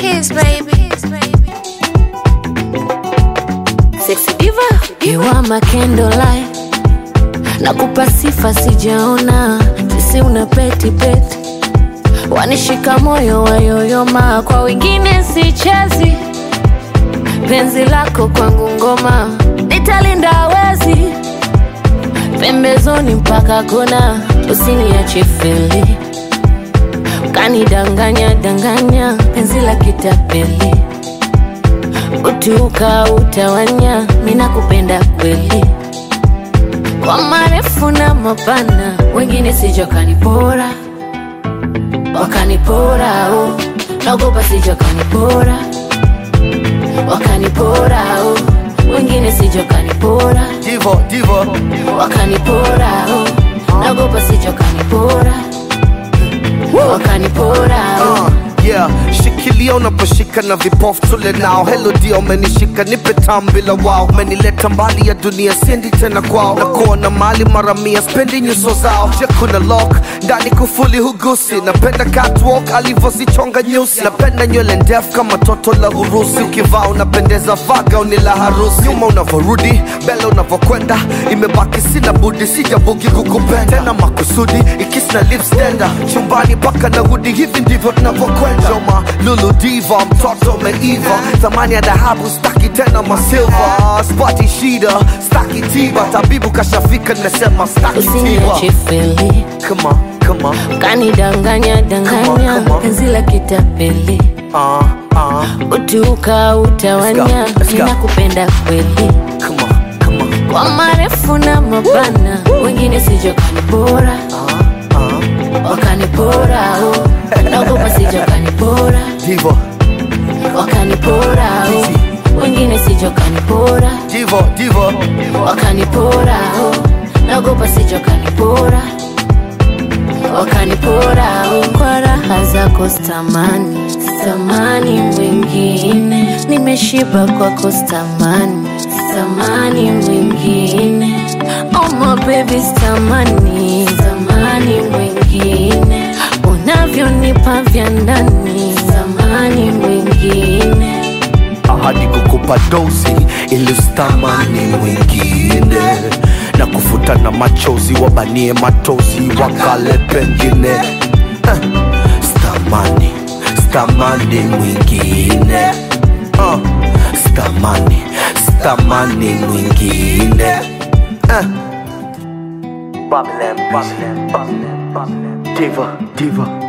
kiss, baby. Sexy diva, you are my candlelight. Nakupa sifa sijaona, sisi una peti peti, wanishika moyo wayoyoma, kwa wengine sichezi. Penzi lako kwangu ngoma, nitalinda wezi pembezoni mpaka kona, usiniache feli, ukanidanganya danganya, penzi la kitapeli utuka utawanya, mina kupenda kweli, kwa marefu na mapana, wengine sijo kanipora, wakanipora oh. naogopa sijo kanipora, wakanipora oh. wengine sijo kanipora, Divo, divo, wakanipora oh. naogopa sijo kanipora, wakanipora oh. uh, yeah. Shikilia unaposhika na vipofu tule nao. Hello dia, umenishika nipe tam bila wao. Umenileta mbali ya dunia, siendi tena kwao. Na kuona mali mara mia, spendi nyuso zao. Je, kuna lock ndani kufuli hugusi. Napenda catwalk alivyozichonga nyusi. Napenda nywele ndefu kama toto la Urusi. Ukivaa unapendeza vaga uni la harusi. Nyuma unavyorudi, mbele unavyokwenda, imebaki sina budi, sijabugi kukupenda tena makusudi, ikisna lips tender chumbani paka na hudi, hivi ndivyo tunavyokwenda. Joma lulu diva, mtoto umeiva, thamani ya dhahabu staki tena masilva, spati shida staki tiba, tabibu kashafika, nimesema staki tiba. usiniache feli Come on, come on, kanidanganya danganya come on. penzi la kitapeli uh, uh, utuka utawanya Let's go, let's go. ninakupenda kweli come on, come on, kwa marefu na mapana wengine sijo kanipora uh, uh. wakanipora oh. naogopa sijo kanipora Divo, wakanipora oh. wengine sijo kanipora divo, divo, wakanipora oh. naogopa sijo kanipora wakanipora oh. kwa raha zako stamani stamani mwingine nimeshiba kwako stamani stamani mwingine oh my baby stamani stamani mwingine unavyonipa vya ndani stamani mwingine ahadi kukupa dozi ilistamani mwingine na kufuta na machozi wabanie matozi wakale pengine eh, stamani stamani mwingine uh, stamani stamani mwingine eh. Babylon, Babylon, Babylon, Babylon. Diva, diva